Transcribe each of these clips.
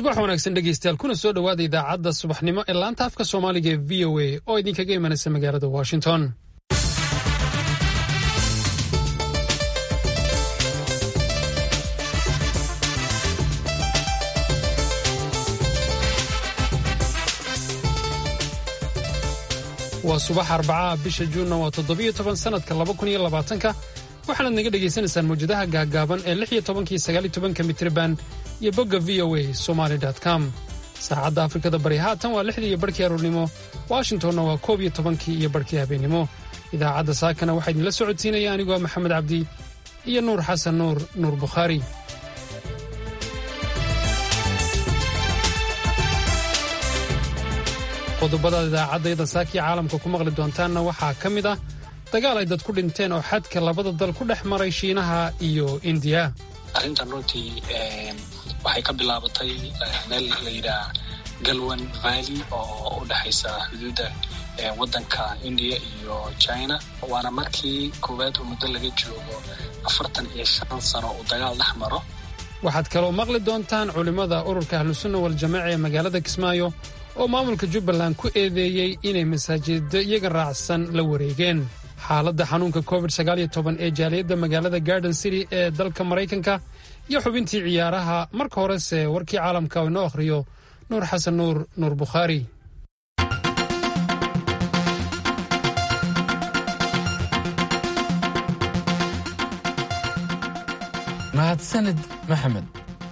subax wanaagsan dhegeystayaal kuna soo dhowaada idaacadda subaxnimo ee laanta afka soomaaliga ee v o a oo idinkaga imanaysa magaalada washington waa subax arbacaha bisha juunna waa toddobiyo toban sannadka laba kun iyo labaatanka waxaanaad naga dhegaysanaysaan mawjadaha gaagaaban ee lix iyo tobankiyo sagaal iyo tobanka mitriban iyo bogga v o a somaly com saacadda afrikada bari haatan waa lixdii iyo barhkii aroornimo washingtonna waa koob iyo tobankii iyo barhkii habeennimo idaacadda saakana waxaa idinla socodsiinaya anigoo maxamed cabdi iyo nuur xasan nuur nuur bukhaari qodobadaad idaacaddayda saakiya caalamka ku maqli doontaanna waxaa ka mid ah dagaal ay dad ku dhinteen oo xadka labada dal ku dhex maray shiinaha iyo indiya arrintan runtii waxay ka bilaabatay meel la yidhaah galwan valley oo u dhexaysa xuduudda waddanka indiya iyo china waana markii koowaad oo muddo laga joogo afartan iyo shan sano uu dagaal dhex maro waxaad kaloo maqli doontaan culimmada ururka ahlusunna waljamaaca ee magaalada kismaayo oo maamulka jubbaland ku eedeeyey inay masaajiddo iyaga raacsan la wareegeen xaaladda xanuunka covid ee jaaliyadda magaalada garden city ee dalka maraykanka iyo xubintii ciyaaraha marka horese warkii caalamka oo inoo akhriyo nuur xasan nuur nuur bukhaari mahadsanid maxamed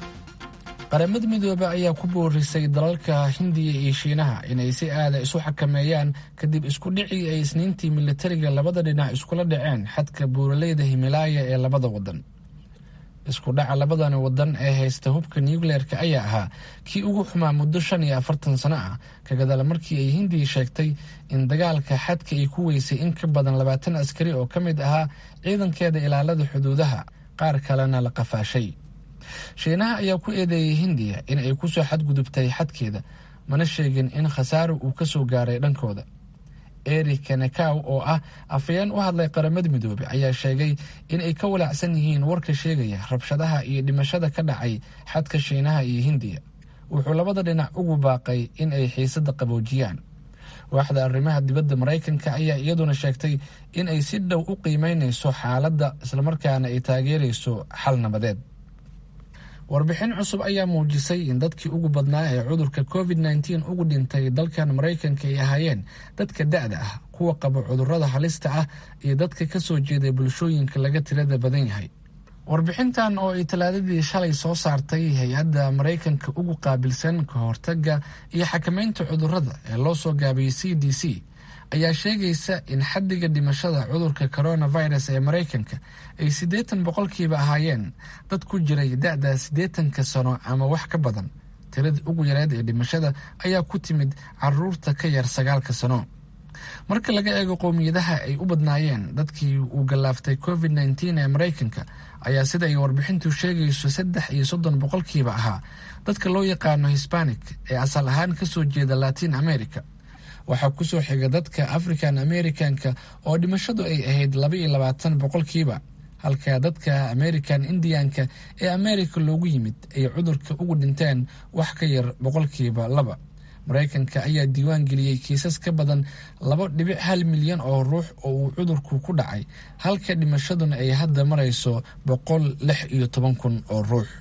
qaramada midoobe ayaa ku boorisay dalalka hindiya iyo shiinaha inay si aada isu xakameeyaan kadib isku dhicii ay isniintii militariga labada dhinac iskula dhaceen xadka buuraleyda himilaaya ee labada wadan isku dhaca labadani wadan ee haysta hubka nucleerka ayaa ahaa kii ugu xumaa muddo shan iyo afartan sano ah kagadaal markii ay hindiya sheegtay in dagaalka xadka ay ku weysay in ka badan labaatan askari oo ka mid ahaa ciidankeeda ilaalada xuduudaha qaar kalena la qafaashay shiinaha ayaa ku eedeeyey hindiya in ay kusoo xadgudubtay xadkeeda mana sheegin in khasaaro uu ka soo gaaray dhankooda eric kanakaw oo ah afayeen u hadlay qaramada midoobe ayaa sheegay in ay ka walaacsan yihiin warka sheegaya rabshadaha iyo dhimashada ka dhacay xadka shiinaha iyo hindiya wuxuu labada dhinac ugu baaqay in ay xiisada qaboojiyaan waaxda arrimaha dibadda maraykanka ayaa iyaduna sheegtay in ay si dhow u qiimeynayso xaaladda islamarkaana ay taageerayso xal nabadeed warbixin cusub ayaa muujisay in dadkii ugu badnaa ee cudurka covid nteen ugu dhintay dalkan maraykanka ay ahaayeen dadka da-da ah kuwa qaba cudurada halista ah iyo dadka ka soo jeeday bulshooyinka laga tirada badan yahay warbixintan oo ay talaadadii shalay soo saartay hay-adda maraykanka ugu qaabilsan ka hortaga iyo xakameynta cudurada ee loo soo gaabiyey c d c ayaa sheegaysa in xaddiga dhimashada cudurka coronavirus ee maraykanka ay siddeetan boqolkiiba ahaayeen dad ku jiray da-da siddeetanka sano ama wax ka badan tiradii ugu yareed ee dhimashada ayaa ku timid caruurta ka yar sagaalka sano marka laga eego qowmiyadaha ay u badnaayeen dadkii uu gallaaftay covid nteen ee maraykanka ayaa sida ay warbixintu sheegayso saddex iyo soddon boqolkiiba ahaa dadka loo yaqaano hisbanik ee asal ahaan kasoo jeeda latin america waxaa kusoo xiga dadka african americanka oo dhimashadu ay ahayd laba iyo labaatan boqolkiiba halka dadka american indianka ee america loogu yimid ay cudurka ugu dhinteen wax ka yar boqolkiiba laba maraykanka ayaa diiwaan geliyey kiisas ka badan laba dhibic hal milyan oo ruux oo uu cudurku ku dhacay halka dhimashaduna ay hadda marayso boqol lix iyo toban kun oo ruux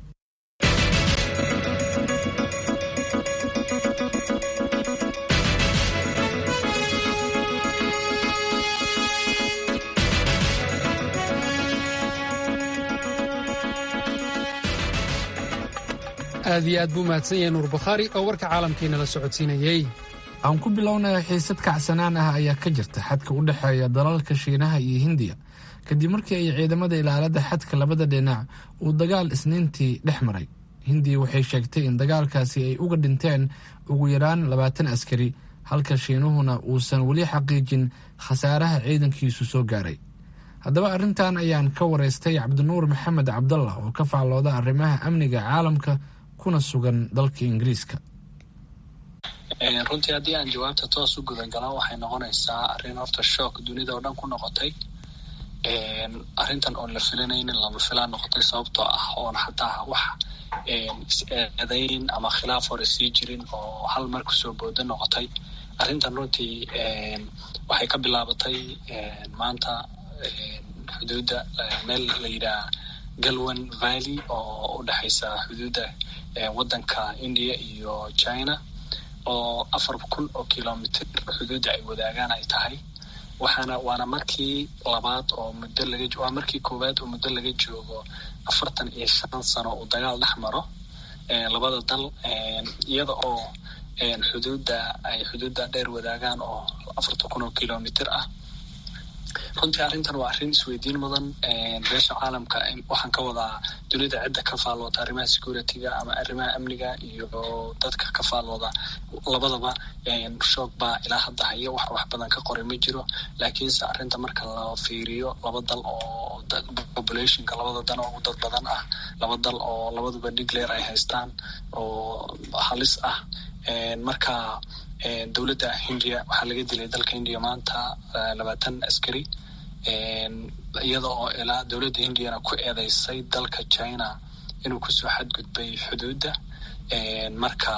aad iyo aad buu mahadsan yahay nuur bukhaari oo warka caalamkiina la socodsiinayey aan ku bilownaya xiisad kacsanaan ah ayaa ka jirta xadka u dhexeeya dalalka shiinaha iyo hindiya kadib markii ay ciidamada ilaalada xadka labada dhinac uu dagaal isniintii dhex maray hindiya waxay sheegtay in dagaalkaasi ay uga dhinteen ugu yaraan labaatan askari halka shiinuhuna uusan weli xaqiijin khasaaraha ciidankiisu soo gaaray haddaba arrintan ayaan ka waraystay cabdinuur maxamed cabdallah oo ka faallooda arrimaha amniga caalamka kuna sugan dalka ingiriiska runtii haddii aan jawaabta toos u gudan galan waxay noqonaysaa arrin horta shook dunida oo dhan ku noqotay arrintan oon la filanaynin lama filaan noqotay sababtoo ah oon xataa wax is-eedayn ama khilaaf hore sii jirin oo hal mar kusoo boodo noqotay arrintan runtii waxay ka bilaabatay maanta xuduudda meel la yidhaha galwan valley oo u dhexaysa xuduudda waddanka india iyo china oo afar kun oo kilomitr xuduudda ay wadaagaan ay tahay waxaana waana markii labaad oo muddo laga waa markii koowaad oo muddo laga joogo afartan iyo shan sano uu dagaal dhex maro labada dal iyada oo xuduudda ay xuduudda dheer wadaagaan oo afartan kun oo kilomitr ah runtii arrintan waa arrin isweydiin mudan beesha caalamka waxaan ka wadaa dunida cidda ka faalooda arrimaha security-ga ama arrimaha amniga iyo dadka ka faalooda labadaba shoog baa ilaa hadda haya wax wax badan ka qoray ma jiro laakiinse arrinta marka la fiiriyo laba dal oo populationka labada dan oo ugu dad badan ah laba dal oo labaduba digleer ay haystaan oo halis ah marka dowladda hindiya waxaa laga dilay dalka hindiya maanta labaatan askari iyada oo ilaa dowladda hindiyana ku eedeysay dalka china inuu kusoo xadgudbay xuduudda marka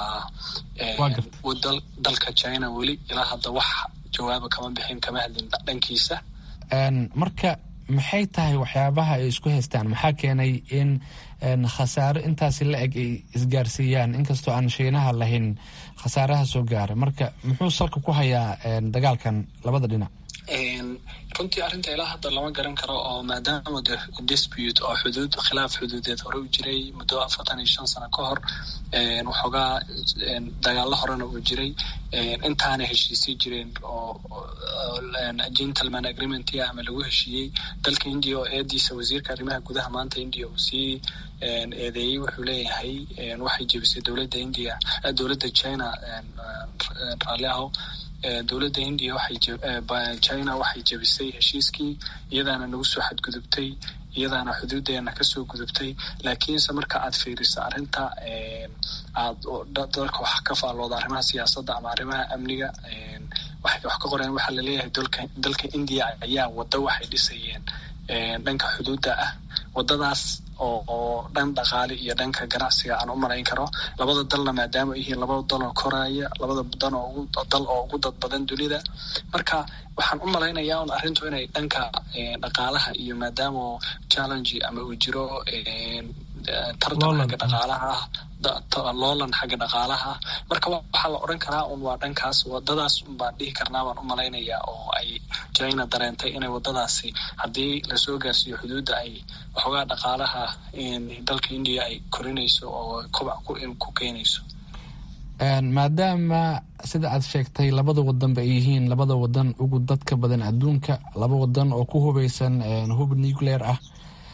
dalka china weli ilaa hadda wax jawaaba kama bixin kama hadlin dhankiisa marka maxay tahay waxyaabaha ay isku haystaan maxaa keenay in khasaaro intaasi la eg ay isgaarsiiyaan inkastoo aan shiinaha lahayn khasaaraha soo gaara marka muxuu salka ku hayaa dagaalkan labada dhinac runtii arrinta ilaa hadda lama garan karo oo maadaama de dispute oo xuduud khilaaf xuduudeed hore u jiray muddo afartan iyo shan sano ka hor waxoogaa dagaalo horena uu jiray intaana heshiisay jireen oo gentleman agreementia ama lagu heshiiyey dalka india oo eediisa wasiirka arrimaha gudaha maanta india uu sii eedeeyey wuxuu leeyahay waxay jebisay dowladda india dowladda china raalli aho dowladda hindiya waxay china waxay jebisay heshiiskii iyadaana nagu soo xadgudubtay iyadaana xuduudeena kasoo gudubtay laakiinse marka aad fiiriso arrinta aad dalka wax ka faalooda arrimaha siyaasadda ama arrimaha amniga waxay wax ka qoreen waxaa laleeyahay dalka dalka indiya ayaa waddo waxay dhisayeen dhanka xuduudda ah waddadaas oo dhan dhaqaale iyo dhanka ganacsiga aan u malayn karo labada dalna maadaama yihiin labada dal oo koraya labada dan oo dal oo ugu dad badan dunida marka waxaan u malaynayaa un arrintu inay dhanka dhaqaalaha iyo maadaama challenge ama uu jiro tartan xagga dhaqaalaha ah loolan xagga dhaqaalaha marka waxaa la odhan karaa un waa dhankaas wadadaas baan dhihi karnaa baan u malaynayaa oo ay china dareentay inay wadadaasi haddii lasoo gaarsiiyo xuduudda ay waxoogaa dhaqaalaha dalka indiya ay korinayso oo kobac ku keenayso maadaama sida aad sheegtay labada wadanba ay yihiin labada wadan ugu dadka badan adduunka laba wadan oo ku hubeysan hub nuclear ah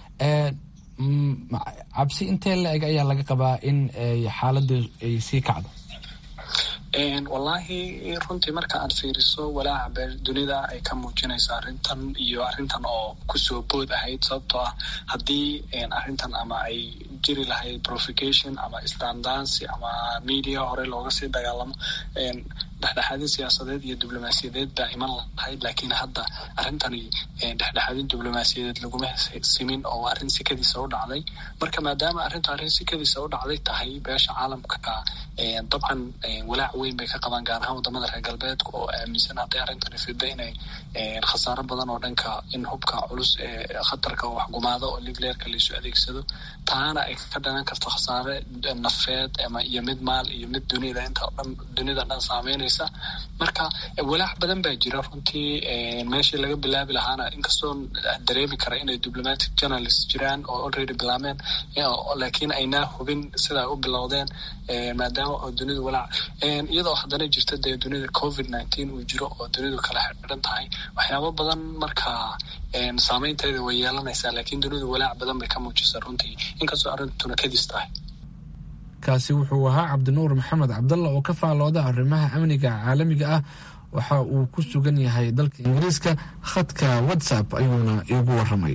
cabsi intee la eg ayaa laga qabaa in xaaladda ay sii kacdo wallaahi runtii marka aad fiiriso walaaca bee dunida ay ka muujinayso arrintan iyo arrintan oo kusoo bood ahayd sababtoo ah haddii arrintan ama ay jiri lahayd profication ama standancy ama media hore looga sii dagaalamo dhexdhexaadin siyaasadeed iyo diblomaasiyadeed baa iman lahayd laakiin hadda arrintani dhexdhexaadin diblomaasiyadeed laguma simin oo arrin sikadiisa u dhacday marka maadaama arrintu arrin sikadiisa u dhacday tahay beesha caalamka dabcan walaac weyn bay ka qabaan gaar ahaan wadamada reer galbeedka oo aaminsan hadday arrintani fidda inay khasaaro badan oo dhanka in hubka culus ee khatarka oo waxgumaado oo ligleerka laisu adeegsado taana ay ka dhalan karto khasaare nafeed ama iyo mid maal iyo mid dunida inta dhan dunida dhan saameynaysa marka walaac badan baa jira runtii meeshii laga bilaabi lahaana inkastoo dareemi kara inay diplomatic journalist jiraan oo already bilaabeen laakiin aynaa hubin sida ay u bilowdeen maadaama oo dunidu walaac iyadoo haddana jirta dee dunida covid nineteen uu jiro oo dunidu kala xidhan tahay waxyaabo badan marka saameynteeda way yeelanaysaa laakiin dunidu walaac badan bay ka muujisa runtii inkastoo arrintuna kadis tahay kaasi wuxuu ahaa cabdinuur maxamed cabdalla oo ka faalooda arrimaha amniga caalamiga ah waxa uu ku sugan yahay dalka ingiriiska khadka whatsapp ayuuna iigu waramay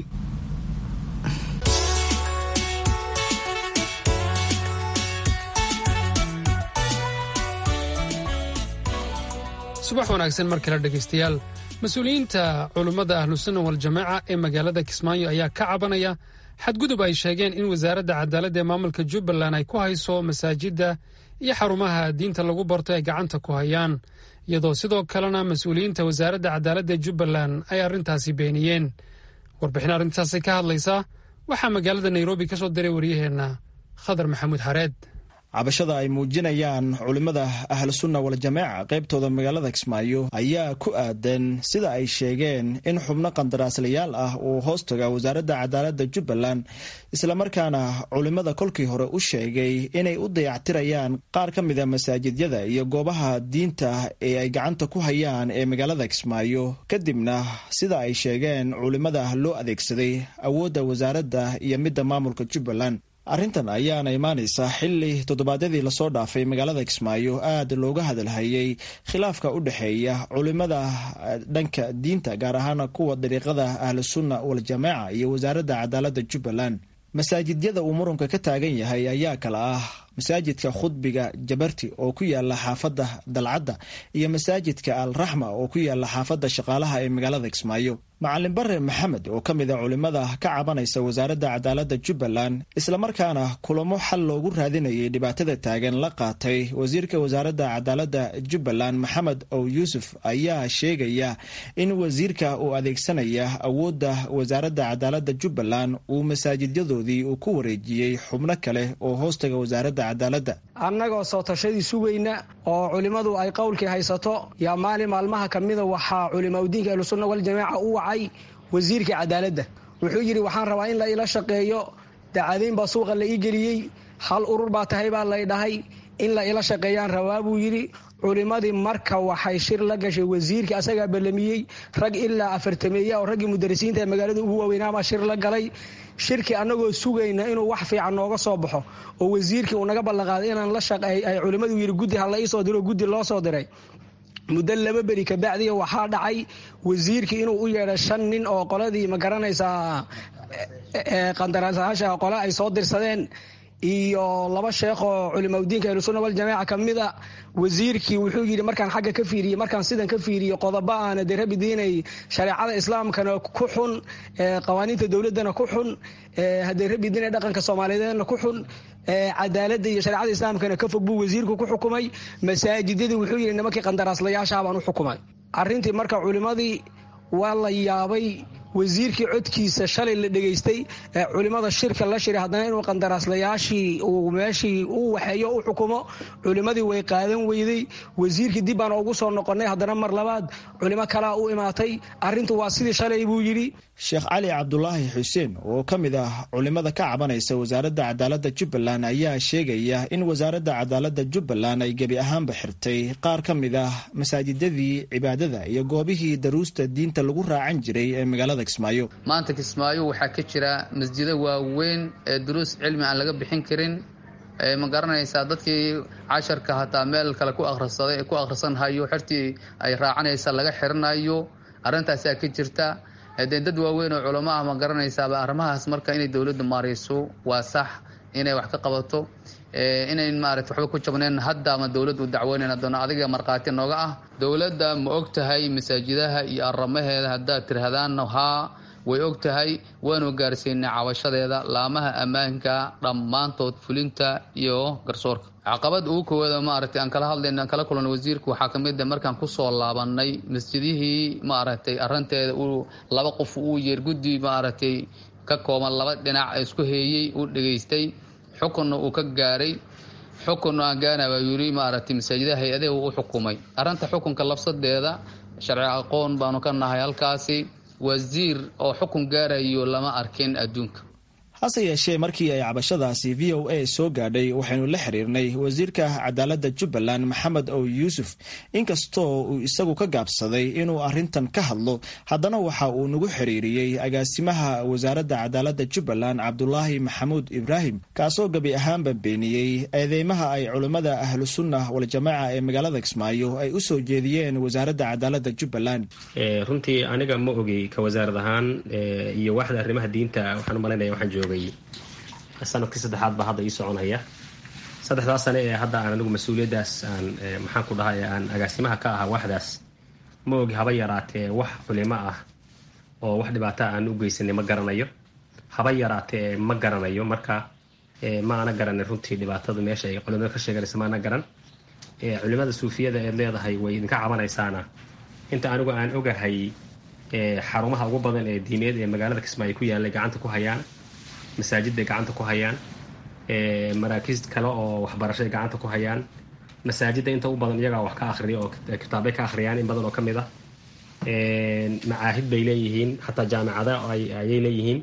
subax wanaagsan mar kale dhegaystayaal mas-uuliyiinta culummada ahlusunna waljamaaca ee magaalada kismaayo ayaa ka cabanaya xadgudub ay sheegeen in wasaaradda cadaaladda ee maamulka jubbaland ay ku hayso masaajidda iyo xarumaha diinta lagu barto ay gacanta ku hayaan iyadoo sidoo kalena mas-uuliyiinta wasaaradda cadaaladda ee jubbaland ay arrintaasi beeniyeen warbixin arrintaasi ka hadlaysa waxaa magaalada nairobi ka soo diray waryaheenna khadar maxamuud xareed cabashada ay muujinayaan culimmada ahlusunna waljamaaca qaybtooda magaalada kismaayo ayaa ku aadan sida ay sheegeen in xubno qandaraaslayaal ah uu hoos taga wasaaradda cadaaladda jubbaland islamarkaana culimmada kolkii hore u sheegay inay u dayactirayaan qaar ka mida masaajidyada iyo goobaha diinta ee ay gacanta ku hayaan ee magaalada kismaayo kadibna sida ay sheegeen culimmada loo adeegsaday awoodda wasaaradda iyo midda maamulka jubbaland arrintan ayaana imaanaysa xilli toddobaadyadii lasoo dhaafay magaalada kismaayo aad looga hadalhayay khilaafka u dhexeeya culimada dhanka diinta gaar ahaan kuwa dariiqada ahlusunna waljamaaca iyo wasaaradda cadaaladda jubbaland masaajidyada uu muranka ka taagan yahay ayaa kala ah masaajidka khudbiga jabarti oo ku yaala xaafadda dalcadda iyo masaajidka al raxma oo ku yaala xaafadda shaqaalaha ee magaalada kismaayo macalin bare maxamed oo ka mid a culimmada ka cabanaysa wasaaradda cadaaladda jubbaland islamarkaana kulamo xal loogu raadinayay dhibaatada taagan la qaatay wasiirka wasaaradda cadaaladda jubbaland maxamed ow yuusuf ayaa sheegaya in wasiirka uu adeegsanaya awoodda wasaaradda cadaaladda jubbaland uu masaajidyadoodii uu ku wareejiyey xubno kale oo hoostaga wasaaradda annagoo soo tashadii sugayna oo culimmadu ay qowlkii haysato yaa maalin maalmaha ka mida waxaa culimaudiinka ahlusunna waljamaaca u wacay wasiirka cadaaladda wuxuu yidhi waxaan rabaa in la ila shaqeeyo dacadayn baa suuqa la ii geliyey hal urur baa tahay baa lay dhahay in la ila shaqeeyaan rabaa buu yidhi culimmadii marka waxay shir la gashay wasiirkii asagaa ballamiyey rag ilaa afartameeya oo raggii mudarisiinta ee magaalada ugu waaweynaabaa shir la galay shirkii annagoo sugayna inuu wax fiican nooga soo baxo oo wasiirkii uu naga ballanqaaday inaan la shaqeey ay culimmadu yidhi guddi ha la ii soo diro guddi loo soo diray muddo laba beri kabacdiya waxaa dhacay wasiirkii inuu u yeedhay shan nin oo qoladii ma garanaysaa qandaraasayaasha qole ay soo dirsadeen iyo laba sheekh oo culimaudiinka ahlusunna waljamaaca ka mida wasiirkii wuxuu yidhi markaan xagga ka fiiriyey markaan sidan ka fiiriyo qodobo aana dee rabi diinay shareecada islaamkana ku xun qawaaniinta dowladdana ku xun haddee rabi diinay dhaqanka soomaaliyeedna ku xun cadaaladda iyo shareecada islaamkana ka fog buu wasiirku ku xukumay masaajidyadii wuxuu yidhi nimankii qandaraaslayaashaha baan u xukumay arrintii marka culimmadii waa la yaabay wasiirkii codkiisa shalay la dhegaystay ee culimmada shirka la shiray haddana inuu qandaraaslayaashii uu meeshii u waxeeyo u xukumo culimmadii way qaadan weyday wasiirkii dib baan ugu soo noqonnay haddana mar labaad culimo kalaa u imaatay arrintu waa sidii shalay buu yidhi sheekh cali cabdulaahi xuseen oo ka mid ah culimmada ka cabanaysa wasaaradda cadaaladda jubbaland ayaa sheegaya in wasaaradda cadaaladda jubbaland ay gebi ahaanba xirtay qaar ka mid ah masaajidadii cibaadada iyo goobihii daruusta diinta lagu raacan jiray ee magaalada kismaayo maanta kismaayo waxaa ka jira masjido waaweyn ee duruus cilmi aan laga bixin karin ma garanaysaa dadkii casharka hataa meel kale ku akhrisaday ku akhrisanhayo xertii ay raacanaysa laga xiranayo arrintaasaa ka jirta dee dad waaweyn oo culamo ah ma garanaysaaba arrimahaas marka inay dowladdu maarayso waa sax inay wax ka qabato inayn maarata waxba ku jabnayn hadda ama dowladdu dacweynayn doona adiga markhaati nooga ah dowladda ma og tahay masaajidaha iyo aramaheeda haddaad tirahdaanna haa way og tahay waanu gaarsiinay cabashadeeda laamaha ammaanka dhammaantood fulinta iyo garsoorka caqabad ugu koowaada maaragtay aan kala hadlayna aan kala kulanay wasiirka waxaa ka mid a markaan kusoo laabanay masjidihii maaragtay arrinteeda uu laba qof uu yeer guddi maaragtay ka kooban laba dhinac isku heeyey uu dhegaystay xukunna uu ka gaaray xukun aan gaana baa yiri maaragtay masaajidaha hay-adaha u xukumay arrinta xukunka labsadeeda sharci aqoon baanu ka nahay halkaasi wasiir oo xukun gaarayo lama arkin adduunka hase yeeshee markii ay cabashadaasi v o a soo gaadhay waxaynu la xiriirnay wasiirka cadaaladda jubbaland maxamed ow yuusuf inkastoo uu isagu ka gaabsaday inuu arrintan ka hadlo haddana waxa uu nagu xiriiriyey agaasimaha wasaaradda cadaaladda jubbaland cabdulaahi maxamuud ibraahim kaasoo gebi ahaanba beeniyey eedeymaha ay culimmada ahlusunna waljamaaca ee magaalada kismaayo ay u soo jeediyeen wasaaradda cadaaladda jubbaland runtii aniga ma ogey ka wasaarad ahaan iyo waaxda arrimaha diinta waxaan umalaynaya waxaan joogay sanadkii saddexaad baa hadda ii soconaya saddexdaas sane ee hadda aan anigu mas-uuliyaddaas aan maxaan ku dhahay aan agaasimaha ka ahaa waaxdaas ma ogi haba yaraatee wax culimo ah oo wax dhibaata aan u geysanay ma garanayo haba yaraatee ma garanayo marka ma ana garanin runtii dhibaatada meesha ay culimada ka sheeganaysa ma ana garan culimada suufiyada eed leedahay way idinka cabanaysaana inta anigu aan ogahay xarumaha ugu badan ee diineed ee magaalada kismaayo ku yaallay gacanta ku hayaan masaajidday gacanta ku hayaan maraakiis kale oo waxbarashay gacanta ku hayaan masaajidda inta u badan iyagaa wax ka akhriya oo kitaabbay ka akhriyaan in badan oo ka mid a macaahid bay leeyihiin xataa jaamicada ayay leeyihiin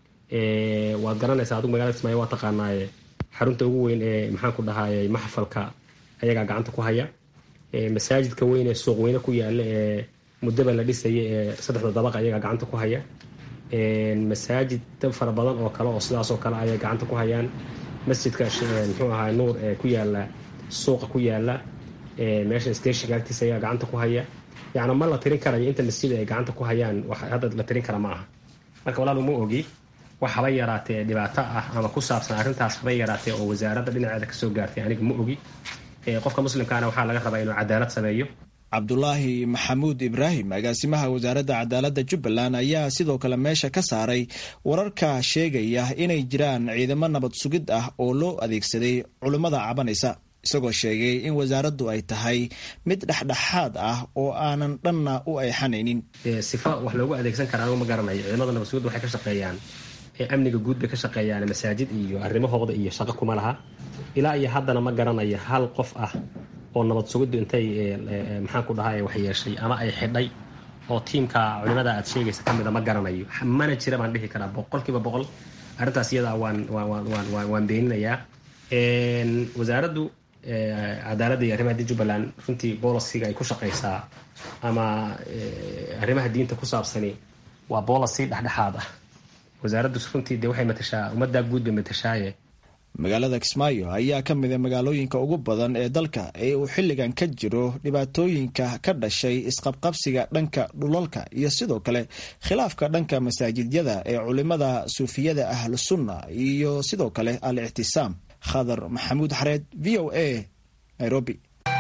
waad garanaysaa adigu magaalada kismaayo waa taqaanaaye xarunta ugu weyn ee maxaan ku dhahaayey maxfalka ayagaa gacanta ku haya masaajidka weyn ee suuq weyne ku yaala ee muddaba la dhisaya ee saddexda dabaq ayagaa gacanta ku haya masaajid fara badan oo kale oo sidaas oo kale ayay gacanta ku hayaan masjidka muxuu ahaa nuur ee ku yaala suuqa ku yaala meesha stationka agtiisa ayaa gacanta ku haya yacni ma la tirin karayo inta masjid ay gacanta ku hayaan wax hadda la tirin kara ma aha marka walaal uma ogi wax haba yaraatee dhibaato ah ama ku saabsan arrintaas haba yaraatee oo wasaaradda dhinaceeda kasoo gaartay aniga ma ogi qofka muslimkaana waxaa laga rabaa inuu cadaalad sameeyo cabdulaahi maxamuud ibraahim agaasimaha wasaaradda cadaaladda jubbaland ayaa sidoo kale meesha ka saaray wararka sheegaya inay jiraan ciidamo nabad sugid ah oo loo adeegsaday culimmada cabanaysa isagoo sheegay in wasaaraddu ay tahay mid dhexdhexaad ah oo aanan dhanna u ayxanaynin sifa wax loogu adeegsan kara anigu ma garanayo ciidamada nabad sugidda waxay ka shaqeeyaan amniga guud bay ka shaqeeyaan masaajid iyo arrimahooda iyo shaqo kuma laha ilaa iyo haddana ma garanayo hal qof ah oo nabad sugiddu intay maxaan ku dhahay wax yeeshay ama ay xidhay oo tiimka culimada aad sheegaysa ka mida ma garanayo mana jira baan dhihi karaa boqolkiiba boqol arrintaas iyadaa waan waan waan beeninayaa wasaaraddu cadaaladda iyo arrimaha diin jubbaland runtii bolisiga ay ku shaqaysaa ama arrimaha diinta ku saabsani waa bolisi dhexdhexaad ah wasaaraddu runtii dee waxay matashaa ummaddaa guud bay matashaaye magaalada kismaayo ayaa ka mida magaalooyinka ugu badan ee dalka ee uu xilligan ka jiro dhibaatooyinka ka dhashay isqabqabsiga dhanka dhulalka iyo sidoo kale khilaafka dhanka masaajidyada ee culimada suufiyada ahlusunna iyo sidoo kale al ictisaam khadar maxamuud xareed v o a nairobi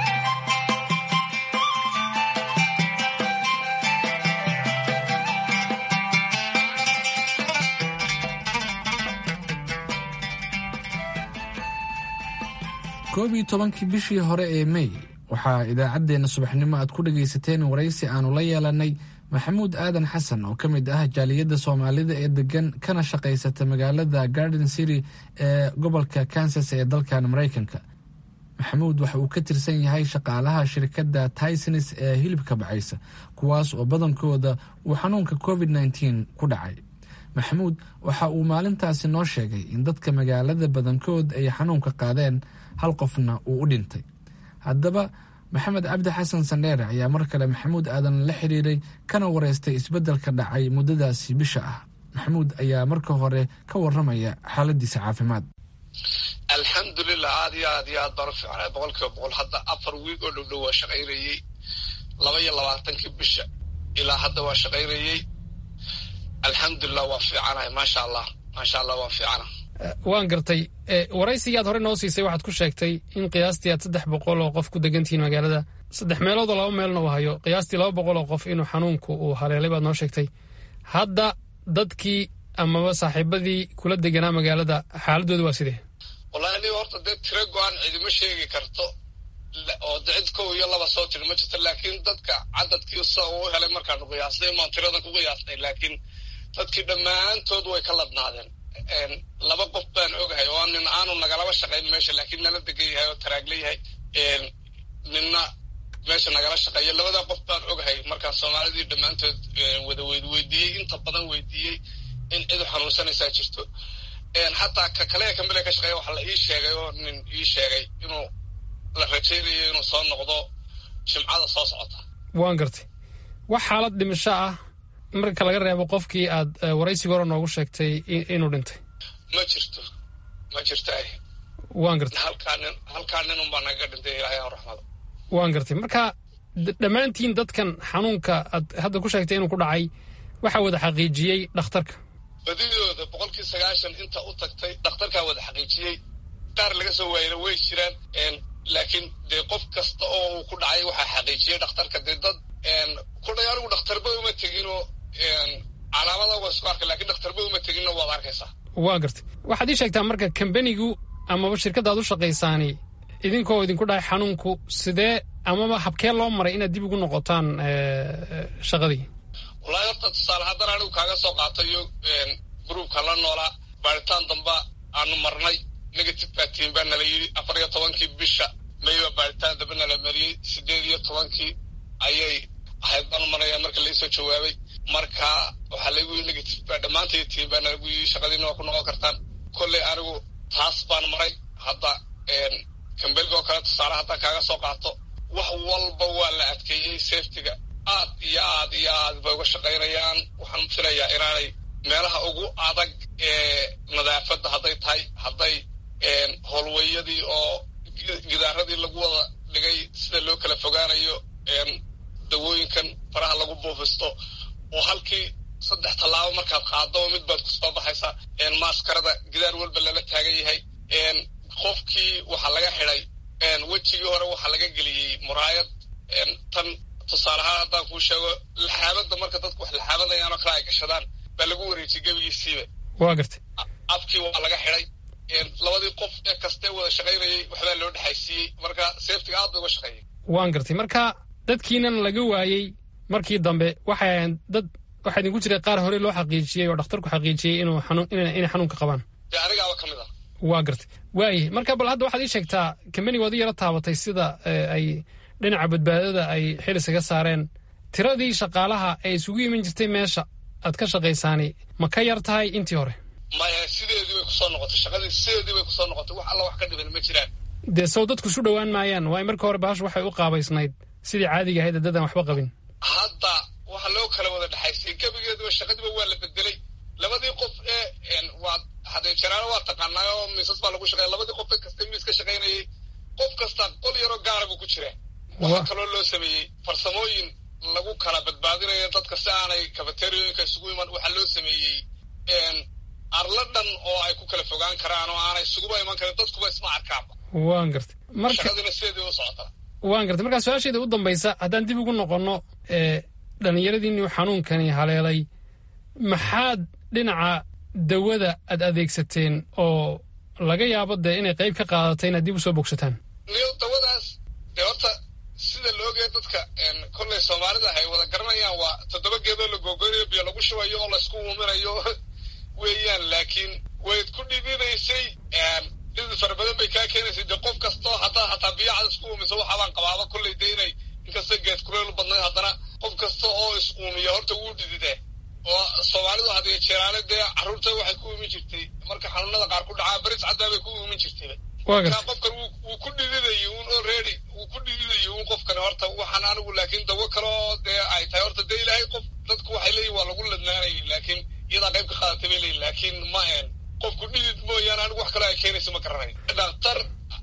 koob iyo tobankii bishii hore ee mey waxaa idaacaddeenna subaxnimo aad ku dhagaysateen waraysi aanu la yeelanay maxamuud aadan xasan oo ka mid ah jaaliyadda soomaalida ee degan kana shaqaysata magaalada garden city ee gobolka kansas ee dalkan maraykanka maxamuud waxa uu ka tirsan yahay shaqaalaha shirkadda tysons ee hilibka bacaysa kuwaas oo badankooda uu xanuunka covid nteen ku dhacay maxamuud waxa uu maalintaasi noo sheegay in dadka magaalada badankood ay xanuunka qaadeen hal qofna uu u dhintay haddaba maxamed cabdi xasan sandheere ayaa mar kale maxamuud aadan la xiriiray kana wareystay isbeddelka dhacay muddadaasi bisha ah maxamuud ayaa marka hore ka waramaya xaaladiisa caafimaad alxamdulilah aad iyo aad iyo aad baan u fiicnay boqol kiiba boqol hadda afar wiig oo dhowdhow waa shaqaynayey laba iyo labaatankii bisha ilaa hadda waa shaqaynayey alxamdulilah waa fiicanahay maasha allah maasha allah waa fiicana waan gartay waraysigii aad hore noo siisay waxaad ku sheegtay in qiyaastii aad saddex boqol oo qof ku degantihiin magaalada saddex meelood oo laba meelna uu hayo qiyaastii laba boqol oo qof inuu xanuunku uu haleelay baad noo sheegtay hadda dadkii amaba saaxiibadii kula deganaa magaalada xaaladooda waa sidee wallahi aniga horta dee tiro go-aan cidima sheegi karto oo de cid kow iyo laba soo tiri ma jirto laakiin dadka cadadkii sa uu helay markaanu qiyaasnay maan tiradan ku qiyaasnay laakiin dadkii dhammaantood way ka ladnaadeen laba qof baan ogahay oo nin aanu nagalaba shaqayn meesha laakiin nala degan yahay oo taraagla yahay ninna meesha nagala shaqeeya labadaa qof baan ogahay markaan soomaalidii dhammaantood wada weydiiyey inta badan weydiiyey in cidu xanuunsanaysaa jirto xataa ka kale kamile ka shaqeeya waxaa la ii sheegay oo nin ii sheegay inuu la rajaynayo inuu soo noqdo jimcada soo socota waan gartay wax xaalad dhimasho ah marka laga reebo qofkii aad waraysiga hore noogu sheegtay inuu dhintay ma jirto ma jirta waan gartay halkaa nin halkaa nin unbaa nagaga dhintay ilaahay aan raxmado waan gartay marka dhammaantiin dadkan xanuunka aad hadda ku sheegtay inuu ku dhacay waxaa wada xaqiijiyey dhakhtarka badidooda boqolkii sagaashan inta u tagtay dhakhtarkaa wada xaqiijiyey qaar laga soo waayana way jiraan laakiin dee qof kasta oo uu ku dhacay waxaa xaqiijiyey dhakhtarka dee dad kudhay anigu dhakhtarba uma teginoo calaamada waa isku arkay lakiin dhakhtarba uma teginna waad arkaysaa waa gartay waxaad ii sheegtaa marka kambanigu amaba shirkadda aad u shaqaysaani idinkoo idinku dhahay xanuunku sidee amaba habkee loo maray inaad dib ugu noqotaan shaqadii wallaahi horta tusaale haddana anigu kaaga soo qaatayo gruubka la noolaa baaritaan damba aanu marnay negative batiin baa nala yidhi afar iyo tobankii bisha mayba baaritaan damba nala mariyey sideed iyo tobankii ayay ahayd baanu maraya marka laisoo jawaabay marka waxaa laygu yii negative baa dhammaantay tiin baa nalagu yii shaqadiina waa ku noqon kartaan kolley anigu taas baan maray hadda kambelga oo kale tusaale haddaan kaaga soo qaato wax walba waa la adkeeyey safetyga aad iyo aad iyo aad bay uga shaqaynayaan waxaan filayaa inaanay meelaha ugu adag ee nadaafadda hadday tahay hadday howlweyadii oo gidaaradii lagu wada dhigay sida loo kala fogaanayo dawooyinkan faraha lagu buufisto oo halkii saddex tallaabo markaad qaado mid baad kusoo baxaysaa maaskarada gidaar walba lala taagan yahay qofkii waxaa laga xidhay wejigii hore waxaa laga geliyey muraayad tan tusaalehaan haddaan kuu sheego laxaabadda marka dadku wax laxaabadayaan oo kale ay gashadaan baa lagu wareejiyey gebigiisiiba waa gartay afkii waa laga xidhay labadii qof ee kastee wada shaqaynayay waxbaa loo dhexaysiiyey marka safetiga aad bay uga shaqeeyay waan gartay marka dadkiinan laga waayey markii dambe waxay ahayn dad waxaa idinku jiray qaar hore loo xaqiijiyey oo dhakhtarku xaqiijiyey inuu xanuun inay xanuunka qabaan dee anigaaba ka mid ah waa gartay waayahy marka bal hadda waxaad ii sheegtaa kambaniga waad i yaro taabatay sida ay dhinaca badbaadada ay xil isaga saareen tiradii shaqaalaha ee isugu iman jirtay meesha aad ka shaqaysaani ma ka yar tahay intii hore maya sideedii bay kusoo noqotay shaqadii sideedii bay kusoo noqotay wax alla wax ka dhiban ma jiraan dee sow dadku isu dhowaan maayaan waayo marka hore bahashu waxay u qaabaysnayd sidii caadiga ahayd dadaan waxba qabin hadda waxa loo kala wada dhexaysay gebigeeduba shaqadiiba waa la bedelay labadii qof ee waa hadee jaraano waa taqaanaa oo miisas baa lagu shaqeeya labadii qof ee kasta miis ka shaqaynayay qof kasta qol yaroo gaara buu ku jiraa waxaa kaloo loo sameeyey farsamooyin lagu kala badbaadinayo dadka si aanay kafateriyooyinka isugu iman waxaa loo sameeyey arla dhan oo ay ku kala fogaan karaan oo aanay isuguba iman karin dadkuba isma arkaanba waan gartay marka shaqadiina sideedii u socotaa waan gartay markaa su-aasheeda u dambaysa haddaan dib ugu noqonno dhallinyaradiinii xanuunkani haleelay maxaad dhinaca dawada aad adeegsateen oo laga yaabo dee inay qayb ka qaadatay inaad dib u soo bogsataan niyo dawadaas dee horta sida la ogaya dadka kolley soomaalida ay wada garanayaan waa toddoba geedoo la googoynayo biyo lagu shubayo oo laysku uuminayo weeyaan laakiin wayd ku dhibinaysay dhidi fara badan bay kaa keenaysay dee qof kastoo haddaa hataa biyacad isku uumiso waxaabaan qabaaba kolley dee inay inkasta geed kuleel u badnayd haddana qof kasta oo is uumiya horta wuu dhididee oo soomaalidu hadiyo jeeraale dee carruurta waxay ku uumin jirtay marka xanuunada qaar ku dhacaa baris caddaa bay ku uumin jirtay marka qofkan wuu ku dhididayay un already wuu ku dhididayay un qofkan horta waxaan anigu laakiin dawo kale oo dee ay tahay horta dee ilaahay qof dadku waxay leeyihin waa lagu ladnaanayay laakiin iyadaa qayb ka qaadatay bay leeyihin laakiin ma een qofku dhidid mooyaane anigu wax kaloo ay keenaysa ma garanayo dhakhtar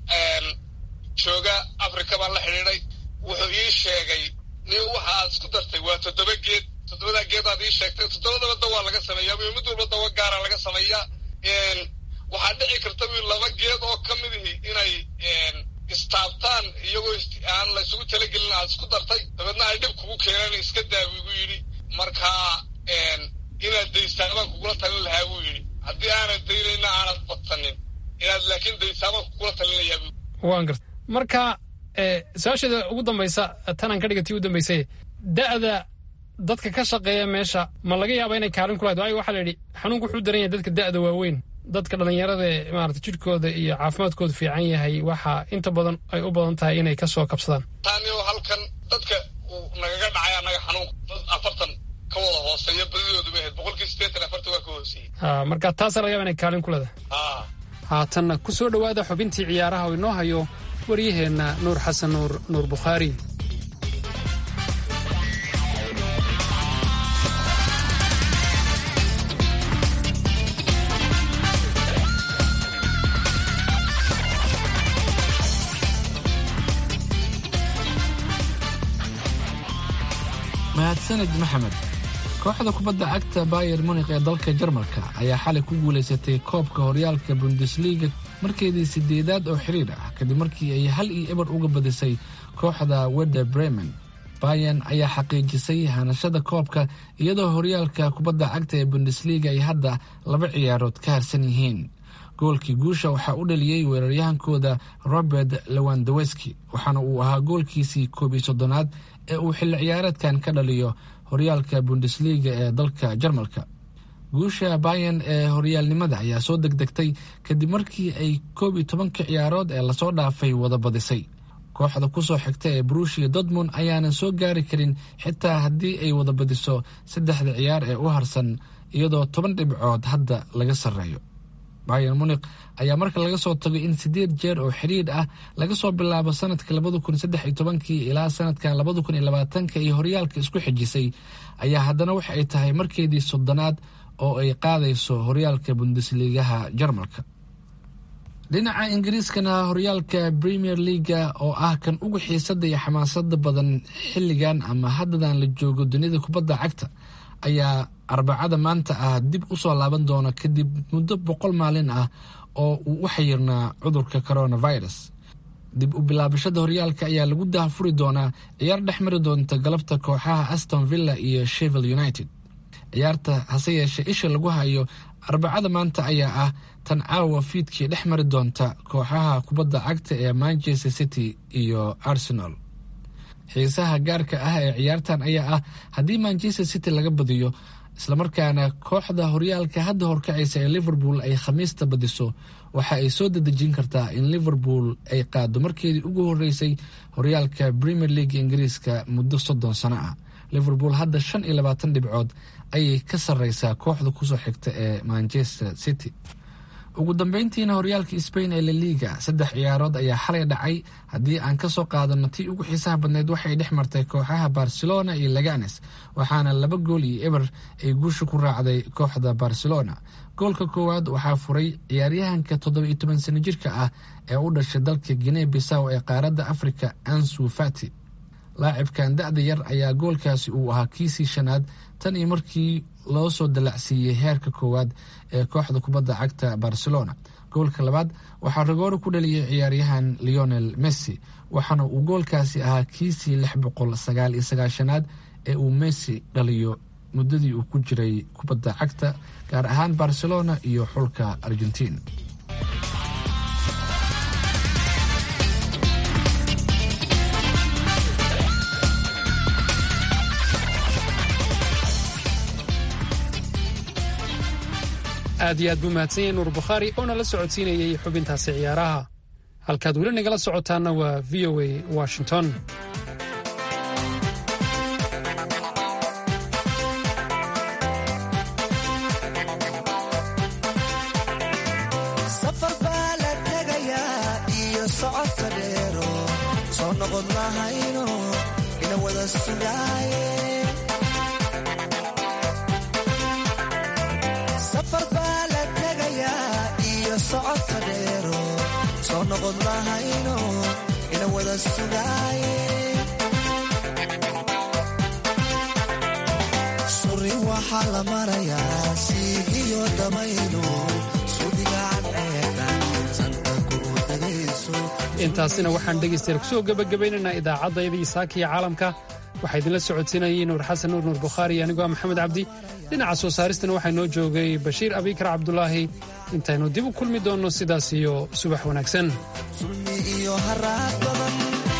jooga africa baan la xidhiiday wuxuu ii sheegay ni waxa aad isku dartay waa toddoba geed toddobadaa geedaad ii sheegtay toddobadaba dawaa laga sameeyaa mid walba dawo gaara laga sameeyaa waxaa dhici karta wi laba geed oo ka midihi inay istaabtaan iyagoo aan la isugu talagelin aad isku dartay dabeedna ay dhib kugu keenaan iska daa buu igu yidhi marka inaad daystaabaan kugula talin lahaa buu yidhi haddii aanad daynayna aanad badsanin inaad laakiin daystaabaan kugula talinayaa buu waan garta marka su-aasheeda ugu dambaysa tanaan ka dhigatii u dambaysay da'da dadka ka shaqeeya meesha ma laga yaaba inay kaalin ku lahayd waayo waxaa la yidhi xanuunku wuxuu daran yahay dadka da'da waaweyn dadka dhallinyarada ee maarata jidhkooda iyo caafimaadkooda fiican yahay waxa inta badan ay u badan tahay inay ka soo kabsadaan taaniyo halkan dadka uu nagaga dhacay annaga xanuunka dad afartan ka wada hooseeya badidoodu bay ahayd boqolkii siddeetan afartan waa ka hooseeyey ha marka taasaa laga yaaba inay kaalin ku leedahay haatanna ku soo dhowaada xubintii ciyaaraha oo inoo hayo waryaheenna nuur xasan nuur nuur bukhaari mahadsanid maxamed kooxda kubadda cagta bayer munikh ee dalka jarmalka ayaa xalay ku guulaysatay koobka horyaalka bundesliga markeedii sideedaad oo xiriir ah kadib markii ay hal iyo eber uga badisay kooxda weder bremen bayan ayaa xaqiijisay hanashada koobka iyadoo horyaalka kubadda cagta ee bundesliga ay hadda laba ciyaarood ka harsan yihiin goolkii guusha waxaa u dhaliyey weeraryahankooda robert lewandaweski waxaana uu ahaa goolkiisii koob iyo soddonaad ee uu xilli ciyaareedkan ka dhaliyo horyaalka bundesliga ee dalka jarmalka guusha bayan ee horyaalnimada ayaa soo degdegtay kadib markii ay koob iyo tobanka ciyaarood ee lasoo dhaafay wada badisay kooxda kusoo xigta ee brushia dortmund ayaanan soo gaari karin xitaa haddii ay wada badiso saddexda ciyaar ee u harsan iyadoo toban dhibcood hadda laga sarreeyo bayan munik ayaa marka laga soo tago in sideed jeer oo xidhiidh ah laga soo bilaabo sanadka labada kun saddex iyo tobankii ilaa sanadkan labada kun iyo labaatanka iyo horyaalka isku xijisay ayaa haddana waxa ay tahay markeedii soddonaad oo ay qaadayso horyaalka bundesligaha jarmalka dhinaca ingiriiskana horyaalka premier leaga oo ah kan ugu xiisada iyo xamaasada badan xilligan ama haddadan la joogo dunida kubadda cagta ayaa arbacada maanta ah dib u soo laaban doona kadib muddo boqol maalin ah oo uu u xayirnaa cudurka coronavirus dib u bilaabashada horyaalka ayaa lagu daahfuri doonaa ciyaar dhex mari doonta galabta kooxaha aston villa iyo shevel united ciyaarta hase yeeshee isha lagu hayo arbacada maanta ayaa ah tan caawa fiidkii dhex mari doonta kooxaha kubadda cagta ee manchester city iyo arsenal xiisaha gaarka ah ee ciyaartan ayaa ah haddii manchester city laga badiyo islamarkaana kooxda horyaalka hadda horkacaysa ee liverpool ay khamiista badiso waxa ay soo dadejin kartaa in liverpool ay qaado markeedii ugu horeysay horyaalka premier league ingiriiska muddo soddon sano ah liverpool hadda shan iyo labaatan dhibcood ayay ka sarreysaa kooxda kusoo xigta ee manchester city ugu dambeyntiina horyaalka sbain ee laliga saddex ciyaarood ayaa xalay dhacay haddii aan kasoo qaadano tii ugu xiisaha badneyd waxay dhex martay kooxaha barcelona iyo laganes waxaana laba gool iyo eber ay guusha ku raacday kooxda barcelona goolka koowaad waxaa furay ciyaaryahanka toddoba iyo toban sano jirka ah ee u dhashay dalka guinea bisaw ee qaaradda africa ansu fati laacibkan da-da yar ayaa goolkaasi uu ahaa kiisii shanaad tan iyo markii loo soo dalacsiiyey heerka koowaad ee kooxda kubadda cagta barcelona goolka labaad waxaa ragooro ku dhaliyay ciyaaryahan leonel messi waxaana uu goolkaasi ahaa kiisii lix boqol sagaal iyo sagaashanaad ee uu messi dhaliyo muddadii uu ku jiray kubadda cagta gaar ahaan barcelona iyo xulka argentiin aad iyo aad buu mahadsan yahay nuur bukhaari oo nala socodsiinayay xubintaasi ciyaaraha halkaad weli nagala socotaanna waa v o a washington safar baa la tegayaa iyo socodka dheero soo noqon lahayno ina wada sugaaye safar baa la tegayaa iyo socodka dheero soo noqon lahayno ina wada sugaaye suri waxaa la marayaa siigiyo damayno intaasina waxaan dhegaystayaal kusoo gebagabaynaynaa idaacaddayadii saakiya caalamka waxaa idinla socodsiinayay nuur xasan nuur nuur bukhaari anigoo ah maxamed cabdi dhinaca soo saaristana waxaa noo joogay bashiir abikar cabdulaahi intaynu dib u kulmi doonno sidaas iyo subax wanaagsan sulmi iyo haraad badan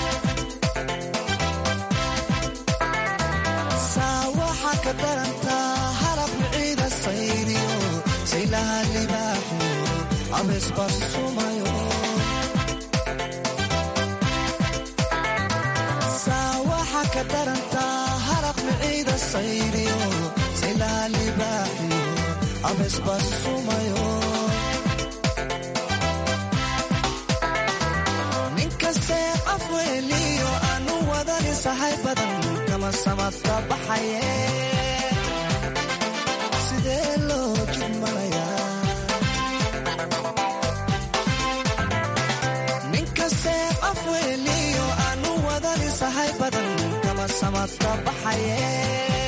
saa waxaa ka darantaa harab ciida sayriyo saylaha libaaxo abeesbasumayo saa waxaa ka darantaa harab ciida sayriyo saylaha libaaxiyo abeesbasumayo ninkastee afweeliyo aanu wadani sahay badan kama samadka baxaye sidee loo jidmanayaa ninkastee afweeliyo aanu wadani sahay badan kama samadka baxaye